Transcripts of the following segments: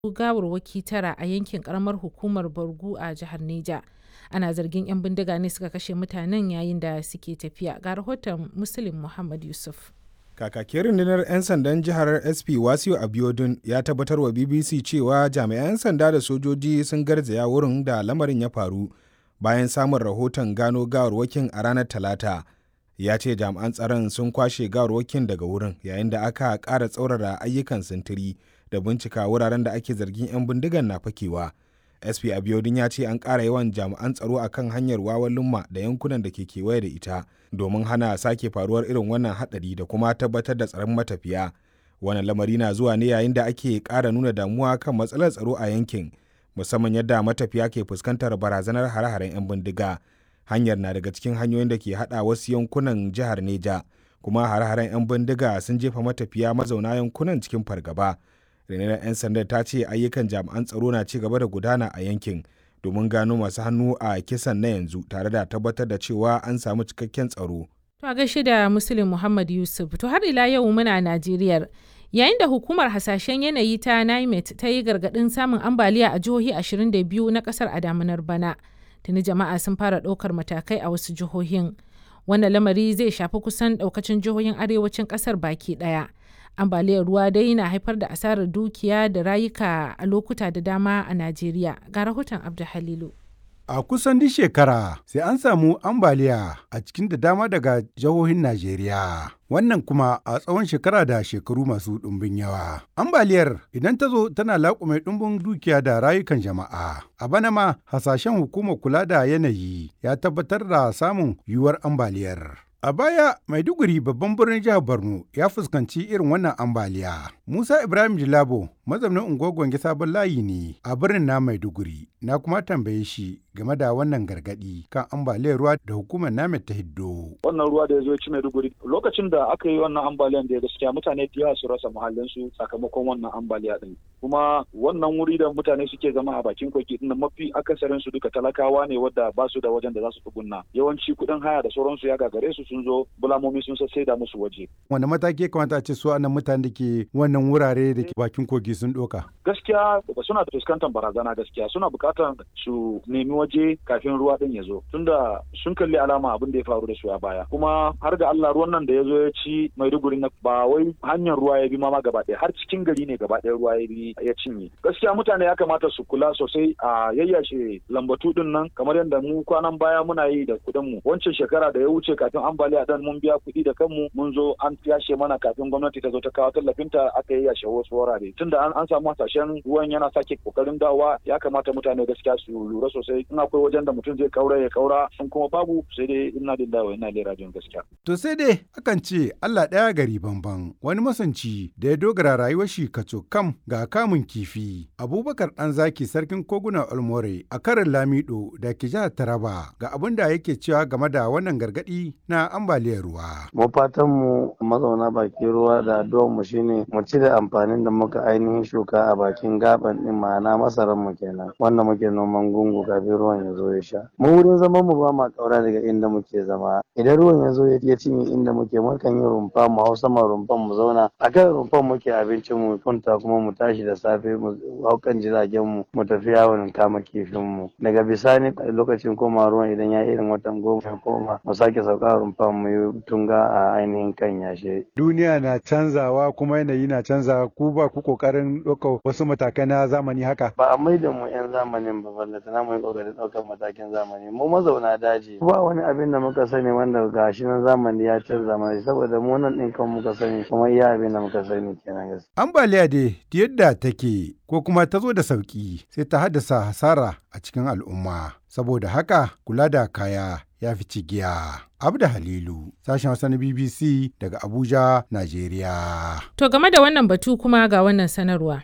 gawarwaki tara a yankin karamar hukumar Bargu a jihar Neja. Ana zargin 'yan bindiga ne suka kashe mutanen yayin da suke tafiya. Ga rahoton Muslim Muhammad Yusuf. Kakakin rundunar 'yan sandan jihar SP Wasiu Abiodun ya tabbatar wa BBC cewa jami'an 'yan sanda da sojoji sun garzaya wurin da lamarin ya faru bayan samun rahoton gano gawarwakin a ranar Talata. Ya ce jami'an tsaron sun kwashe gawarwakin daga wurin yayin da aka ƙara tsaurara ayyukan sintiri da bincika wuraren da ake zargin 'yan bindigan na fakewa. SP Abiodun ya ce an ƙara yawan jami'an tsaro a kan hanyar wawan lumma da yankunan da ke kewaye da ita domin hana sake faruwar irin wannan haɗari da kuma tabbatar da tsaron matafiya. Wannan lamari na zuwa ne yayin da ake ƙara nuna damuwa kan matsalar tsaro a yankin musamman yadda matafiya ke fuskantar barazanar hare-haren 'yan bindiga. Hanyar na daga cikin hanyoyin da ke haɗa wasu yankunan jihar Neja kuma hare-haren 'yan bindiga sun jefa matafiya mazauna yankunan cikin fargaba. rundunar 'yan sanda ta ce ayyukan jami'an tsaro na ci gaba da gudana a yankin domin gano masu hannu a kisan na yanzu tare da tabbatar da cewa an samu cikakken tsaro. To a gaishe da Muslim Muhammad Yusuf to har ila yau muna Najeriya. Yayin da hukumar hasashen yanayi ta NIMET ta yi gargaɗin samun ambaliya a jihohi 22 na ƙasar a damunar bana. Tuni jama'a sun fara ɗaukar matakai a wasu jihohin. Wannan lamari zai shafi kusan ɗaukacin jihohin arewacin ƙasar baki ɗaya. ambaliyar ruwa dai na haifar da asarar dukiya da rayuka a lokuta da dama a Najeriya. Ga rahoton Abdu Halilu. A kusan duk shekara sai an samu ambaliya a cikin da dama daga jihohin Najeriya. Wannan kuma a tsawon shekara da shekaru masu ɗumbin yawa. Ambaliyar idan ta zo tana laƙume ɗumbin dukiya da rayukan jama'a. A bana ma hasashen hukumar kula da yanayi ya tabbatar da samun yiwuwar ambaliyar. A baya, Maiduguri babban birnin jihar Borno ya fuskanci irin wannan ambaliya. Musa Ibrahim Jilabo, mazaunin unguwar Gwange sabon layi ne a birnin na Maiduguri. Na kuma tambaye shi game da wannan gargadi kan ambaliyar ruwa da hukumar namet ta hiddo. Wannan ruwa da ya zo ci Maiduguri lokacin da aka yi wannan ambaliyan da gaskiya mutane da yawa su rasa muhallinsu sakamakon wannan ambaliya din. Kuma wannan wuri da mutane suke zama a bakin koki din mafi akasarin su duka talakawa ne wadda ba su da wajen da za su tsugunna. Yawanci kuɗin haya da sauransu ya gagare su sun zo bulamomi sun sassai da musu waje. Wanda mataki kamata a ce su anan mutane da ke wannan wurare da ke bakin kogi sun ɗoka? Gaskiya suna fuskantar barazana gaskiya suna buƙatar su nemi waje kafin ruwa din ya zo tunda sun kalli alama abin da ya faru da su a baya kuma har ga Allah ruwan nan da ya zo ya ci Maiduguri na ba wai hanyar ruwa ya bi ma gaba ɗaya har cikin gari ne gaba ɗaya ruwa ya bi ya cinye gaskiya mutane ya kamata su kula sosai a yayyashe lambatu din nan kamar yadda mu kwanan baya muna yi da kuɗin mu wancan shekara da ya wuce kafin ambaliya dan mun biya kuɗi da kanmu mun zo an yashe mana kafin gwamnati ta zo ta kawo tallafinta aka yayyashe wasu wurare tunda an samu hasashen ruwan yana sake kokarin dawowa ya kamata mutane gaskiya su lura sosai in akwai wajen da mutum zai kaura ya kaura sun kuma babu sai dai ina da dawo ina da rajin gaskiya. To sai dai akan ce Allah ɗaya gari bamban wani masanci da ya dogara rayuwar shi kaco kam ga kamun kifi. Abubakar ɗan zaki sarkin koguna Olmore a karin Lamido da ke jihar Taraba ga abin da yake cewa game da wannan gargaɗi na ambaliyar ruwa. Mu fatan mu mazauna bakin ruwa da addu'ar mu shine mu cire amfanin da muka ainihin shuka a bakin gaban din ma'ana masaran mu kenan wanda muke noman gungu kafin ruwan ya zo ya sha mu wurin zaman mu ba ma kaura daga inda muke zama idan ruwan ya zo ya cinye inda muke mukan yi rumfa mu hau sama rumfan mu zauna a kan rumfan muke abincin mu kunta kuma mu tashi da safe mu hau kan jiragen mu mu tafi yawon kama kifin mu daga bisani lokacin koma ruwan idan ya irin watan goma ya koma mu sake sauka rumfan mu yi tunga a ainihin kan yashe duniya na canzawa kuma yanayi na canzawa ku ba ku kokarin ɗaukar wasu matakai na zamani haka ba a maida mu yan zamanin ba ballata na mu yi kokarin ɗaukar matakin zamani mu mazauna daji ba wani abin da muka sani wanda gashi na zamani ya canza mana saboda mu nan ɗin kan muka sani kuma iya abin da muka sani kenan gaskiya ambaliya dai yadda take ko kuma ta zo da sauki sai ta haddasa hasara a cikin al'umma saboda haka kula da kaya ya fi cigiya. Abda Halilu, sashen Hausa na BBC daga Abuja, Najeriya. To game da wannan batu kuma ga wannan sanarwa.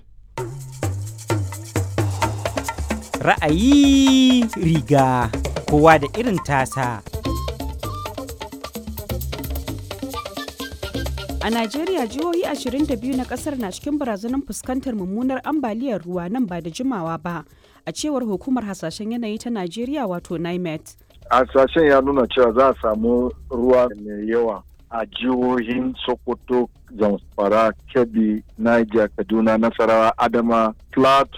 Ra'ayi riga kowa da irin tasa. A Najeriya jihohi 22 na kasar na cikin barazanar fuskantar mummunar ambaliyar ruwa nan ba da jimawa ba, a cewar hukumar hasashen yanayi ta Najeriya wato NIMET. hasashen ya nuna cewa za a samu ruwa mai yawa a jihohin Sokoto, Zamfara, Kebbi, Niger, Kaduna, Nasarawa, Adama, Plateau